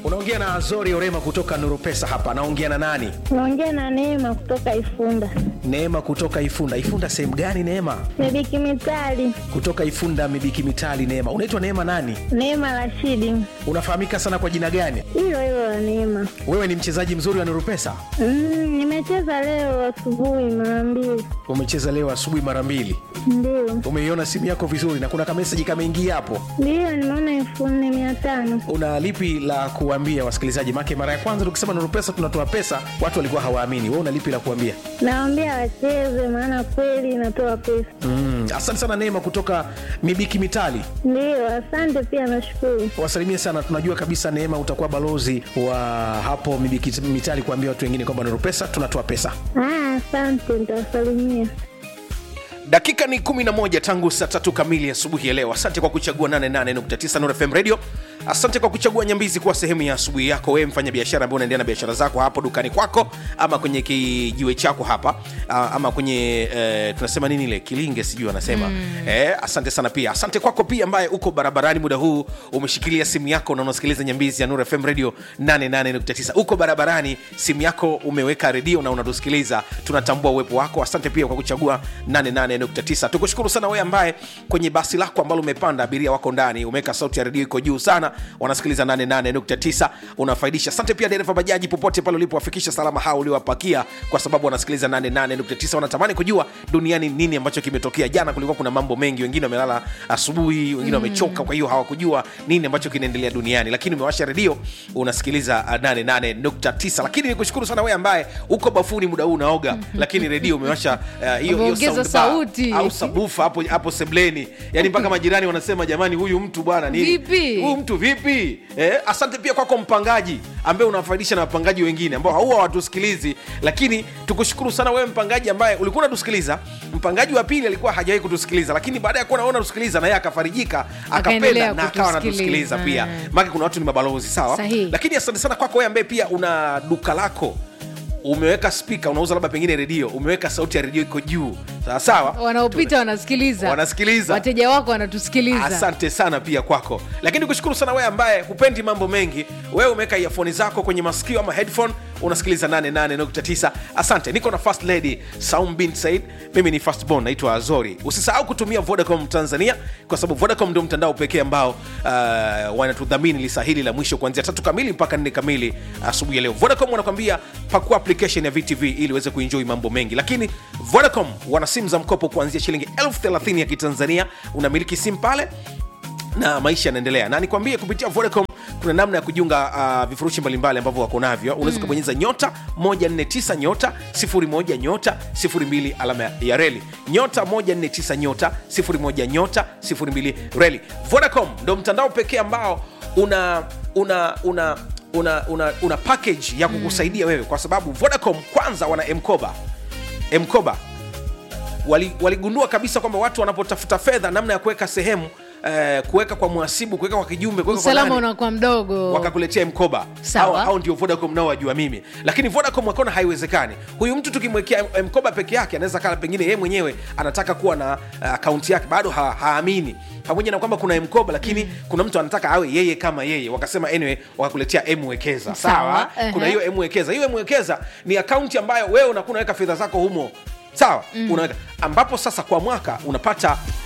unaongea na azori orema kutoka nuru pesa hapa naongea na nani Naongea na Neema kutoka Ifunda. neema kutoka ifunda ifunda sehemu gani neema Mebiki Mitali. kutoka ifunda mibiki mitali neema unaitwa neema nani Neema Rashidi. unafahamika sana kwa jina gani Hilo hilo la Neema. wewe ni mchezaji mzuri wa nuru pesa Mm, nimecheza leo asubuhi mara mbili. umecheza leo asubuhi mara mbili Ndio. umeiona simu yako vizuri na kuna kameseji kameingia hapo Ndio nimeona elfu nne mia tano. una lipi la kuambia wasikilizaji make mara ya kwanza tukisema nuru pesa tunatoa pesa watu walikuwa hawaamini we una lipi la kuambia Naambia wacheze maana kweli inatoa pesa. mm, asante sana neema kutoka mibiki mitali Ndio, asante pia nashukuru. wasalimie sana tunajua kabisa neema utakuwa balozi wa hapo mibiki mitali kuambia watu wengine kwamba nuru pesa tunatoa pesa Ah, asante nitawasalimia. dakika ni 11 tangu saa tatu kamili asubuhi ya leo asante kwa kuchagua 88.9 Nuru fm radio asante kwa kuchagua nyambizi kuwa sehemu ya asubuhi yako wewe mfanya biashara ambao unaendelea na biashara zako hapo dukani kwako ama kwenye kijiwe chako hapa ah, ama kwenye eh, tunasema nini ile kilinge sijui anasema mm. eh, asante sana pia asante kwako pia ambaye uko barabarani muda huu umeshikilia simu yako na unasikiliza nyambizi ya Nuru fm radio 88.9 uko barabarani simu yako umeweka redio na unatusikiliza tunatambua uwepo wako asante pia kwa kuchagua 88.9 tukushukuru sana wewe ambaye kwenye basi lako ambalo umepanda abiria wako ndani umeweka sauti ya redio iko juu sana wanasikiliza 88.9 unafaidisha asante pia dereva bajaji popote pale ulipowafikisha salama hao uliowapakia kwa sababu wanasikiliza 88.9 wanatamani kujua duniani nini ambacho kimetokea jana kulikuwa kuna mambo mengi wengine wamelala asubuhi wengine wamechoka kwa hiyo hawakujua nini ambacho kinaendelea duniani lakini umewasha redio unasikiliza uh, 88.9 lakini nikushukuru sana wewe ambaye uko bafuni muda huu unaoga lakini redio umewasha uh, hiyo hiyo Umeongeza sound bar sauti. au sabufa hapo hapo sebleni yani mpaka majirani wanasema jamani huyu mtu bwana nini Vipi? huyu mtu vipi eh, asante pia kwako mpangaji ambaye unafaidisha na wapangaji wengine ambao huwa hawatusikilizi lakini tukushukuru sana wewe mpangaji ambaye ulikuwa unatusikiliza mpangaji wa pili alikuwa hajawahi kutusikiliza lakini baada ya kuwa naona tusikiliza na yeye akafarijika Akaendelea akapenda na akawa kutusikiliza. anatusikiliza pia Mm. maake kuna watu ni mabalozi sawa Sahihi. lakini asante sana kwako wewe ambaye pia una duka lako umeweka spika unauza labda pengine redio umeweka sauti ya redio iko juu sawa sawa wanaopita wanasikiliza Wanasikiliza. wateja wako wanatusikiliza asante sana pia kwako lakini kushukuru sana wewe ambaye hupendi mambo mengi wewe umeweka iafoni zako kwenye masikio ama headphone unasikiliza 88.9 asante niko na first lady saum bin said mimi ni first born naitwa azori usisahau kutumia vodacom tanzania kwa sababu vodacom ndio mtandao pekee ambao uh, wanatudhamini lisa hili la mwisho kuanzia tatu kamili mpaka nne kamili asubuhi ya leo vodacom wanakwambia pakua application ya vtv ili uweze kuenjoy mambo mengi lakini vodacom wana simu za mkopo kuanzia shilingi elfu thelathini ya kitanzania unamiliki simu pale na maisha yanaendelea na nikwambie kupitia vodacom kuna namna ya kujiunga uh, vifurushi mbalimbali ambavyo wako navyo unaweza ukabonyeza nyota 149 nyota 01 nyota 02 alama ya reli nyota 149 nyota 01 nyota 02 reli vodacom ndo mtandao pekee ambao una una una una, una, una package ya kukusaidia wewe kwa sababu vodacom kwanza wana mkoba mkoba wali- waligundua kabisa kwamba watu wanapotafuta fedha namna ya kuweka sehemu eh, kuweka kwa mwasibu kuweka kwa kijumbe kuweka kwa usalama nani, unakuwa mdogo wakakuletea mkoba Sawa. au, au ndio vodacom nao wajua mimi lakini vodacom wakaona haiwezekani huyu mtu tukimwekea m- mkoba peke yake anaweza kala pengine yeye mwenyewe anataka kuwa na uh, akaunti yake bado ha, haamini pamoja na kwamba kuna mkoba lakini mm. kuna mtu anataka awe yeye kama yeye wakasema anyway wakakuletea mwekeza sawa, Sawa, ehe. kuna hiyo mwekeza hiyo mwekeza ni akaunti ambayo wewe unakuwa unaweka fedha zako humo sawa mm. unaweka ambapo sasa kwa mwaka unapata